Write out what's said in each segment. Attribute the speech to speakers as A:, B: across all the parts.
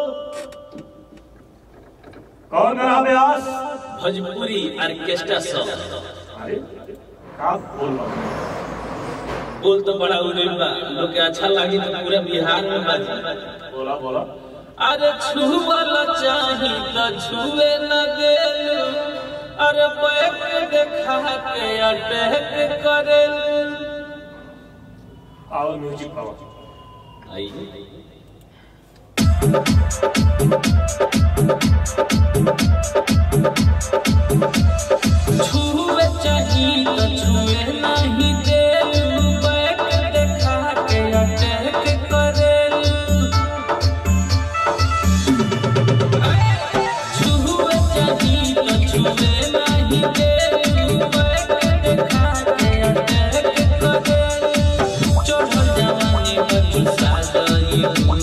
A: कौन करा Vyas
B: Bhojpuri orchestra song
A: अरे का बोल रहा हूँ?
B: बोल तो बड़ा उड़े बा लोग के अच्छा लगी तो पूरा बिहार में बाजी
A: बोला बोला
B: अरे छुअल चाही तो छुए न देलू अरे बैक देखा के अटैक करेलू
A: आओ म्यूजिक पाओ
B: आई छुए चाही तो छुए नहीं देलू बैक देखा के अटैक करेलू छुए चाही तो छुए नहीं देलू बैक देखा के अटैक करेलू चढ़ल जवानी में चुसा गई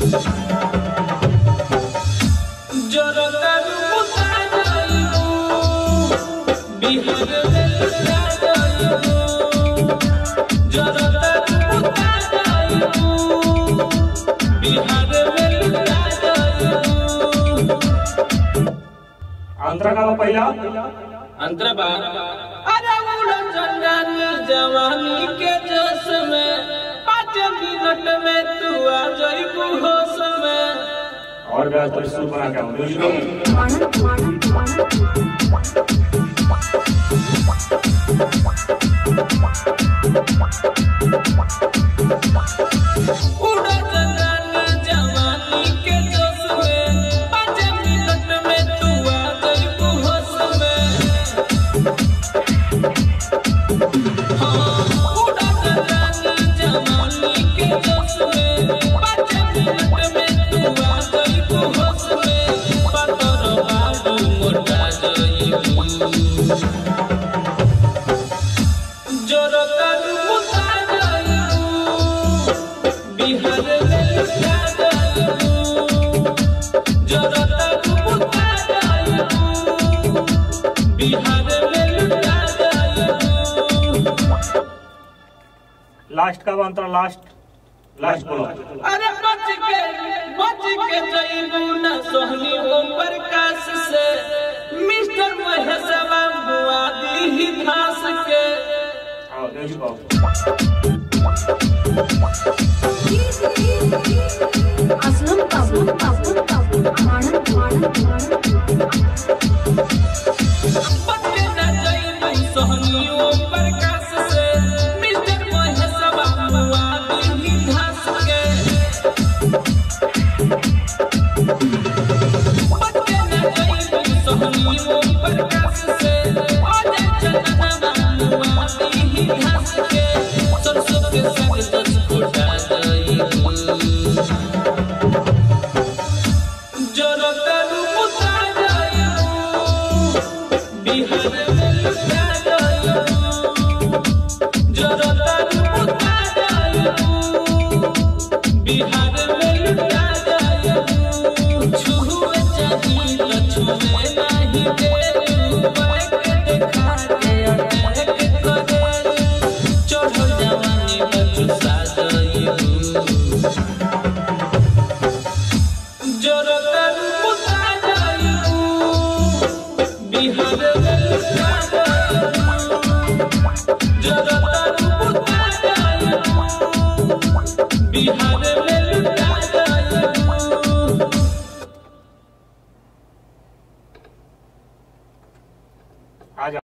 B: जरदारू मुता जाइबू बिहार में लुटा जाइबू जरदारू मुता जाइबू बिहार में लुटा जाइबू
A: अंतरा का पहिला
B: अंतरबा अरे उड़ जंगानी जवानी के जोश में पाँच मिनट में तू आ जाइबू होश में
A: और व्यास तो सुर बना के म्यूजिक
B: उड़ा जगानी जवानी के जोश में पाँच मिनट में तू आ जाइबू होश में हाँ, उड़ा जगानी जवानी के जोश में पाँच मिनट में तू आ जाइबू होश में पातर बाबू मोटा जाइबू जरदारू मुता जाइबू बिहार में लुटा जाइबू जरदारू मुता जाइबू बिहार में लुटा जाइबू
A: लास्ट का अंतरा लास्ट लास्ट बोलो
B: अरे बच के बच के जाइबू ना सोहनी ओम प्रकाश से मिस्टर महेशवा बुआ दी ही घास के
A: आओ म्यूजिक पाओ
C: असलम काबू काबू काबू मानन मानन मानन
B: बच्चे न जाइबू सोहनी ओम प्रकाश से मिस्टर महेशवा बुआ दी ही घास के बच्चे न जाइबू सोहनी ओम प्रकाश से आजा चंदना बुआ दी ही घास के सरसों के संग दस फुटा जाइबू जरदारू मुता जाइबू बिहार में लुटा जाइबू जरदारू मुता जाइबू बिहार में लुटा जाइबू छुए चाही तो छुए नहीं देलू बैक देखा के अटैक करेलू चढ़ल जवानी में चुसा जाइबू जरदारू मुता जाइबू बिहार में लुटा जाइबू जरदारू मुता जाइबू बिहार में लुटा जाइबू
A: आ जा